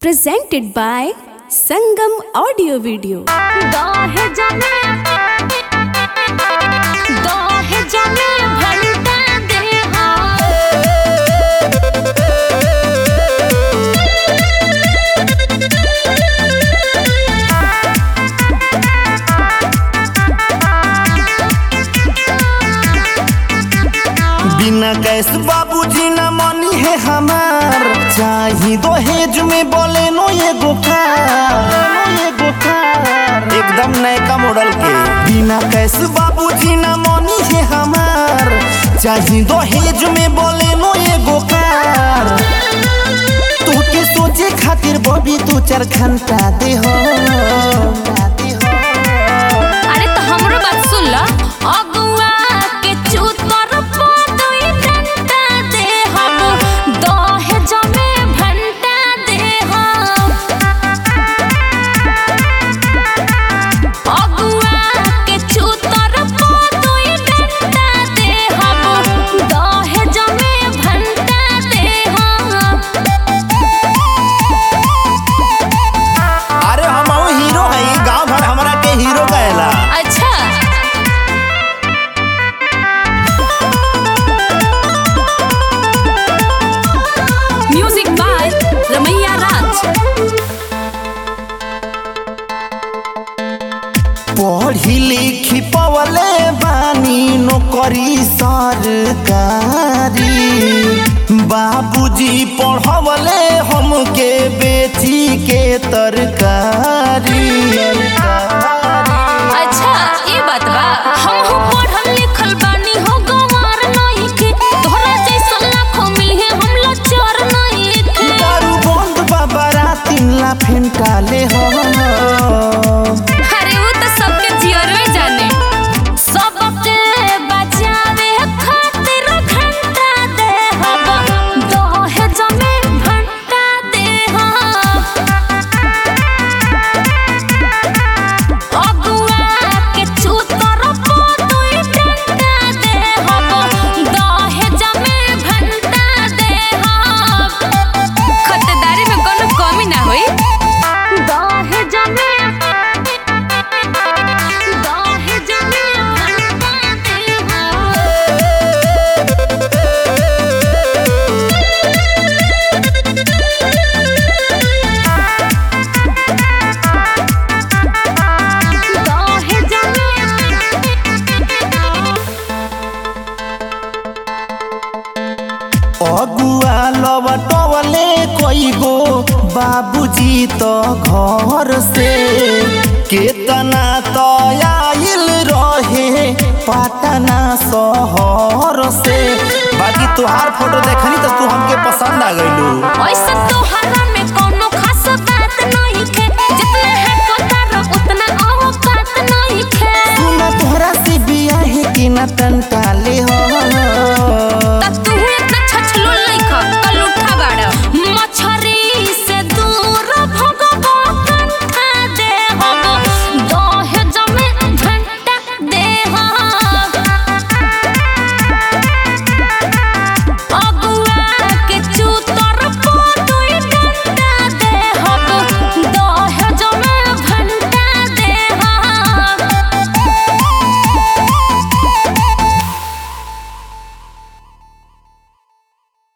presented by Sangam Audio Video. दाहे जमे दाहे जमे भलता देहा बिना कैस बाबूजी न मनी है हमार चाही दहेज में बोले नो ये गोकार ये गोकार एकदम नयका मॉडल के बिना कैस बाबूजी न मनी है हमार चाही दहेज में बोले नो ये गोकार तू के सोचे खातिर बबी तू चार घंटा दे हो दे हो अरे तो हमरो बात सुन ल अगुआ के चूतर पदई डंडा दे हम दाहे जमे भंटा दे हम अगुआ के चूतर पदई डंडा दे हम दाहे जमे भंटा दे हम अरे हम हीरो है गांव भर हमरा के हीरो कहेला अच्छा Music by Ramaiya Raj. पढ़ी लिखी पवले बानी नौकरी सरकारी बाबूजी पढ़वले हमके बेची के तरकारी अच्छा ये बात बा हम हो पढ़ल लिखल बानी हो गंवार नहीं के तोहरा जैसन लाखों मिले हम लाचार नहीं के दारू बंद बाबा तीन ला फेंटाले हो अरे वो तो सबके जियरवे जाने सबके बचावे खातिर घंटा दे हम दोहे जमे घंटा दे हम अगुआ के चूतर पदई डंडा दे हम दोहे जमे घंटा दे हम खतदारी में कोनो कमी ना होई दाहे जमे दाहे जमे भलता देहा दाहे जमे अगुआ लवटवले कोई गो बाबूजी तो घर से केतना तो आइल रहे पटना शहर से बाकी तुहार फोटो देखनी तो तू हमके पसंद आ गइलू ओइसे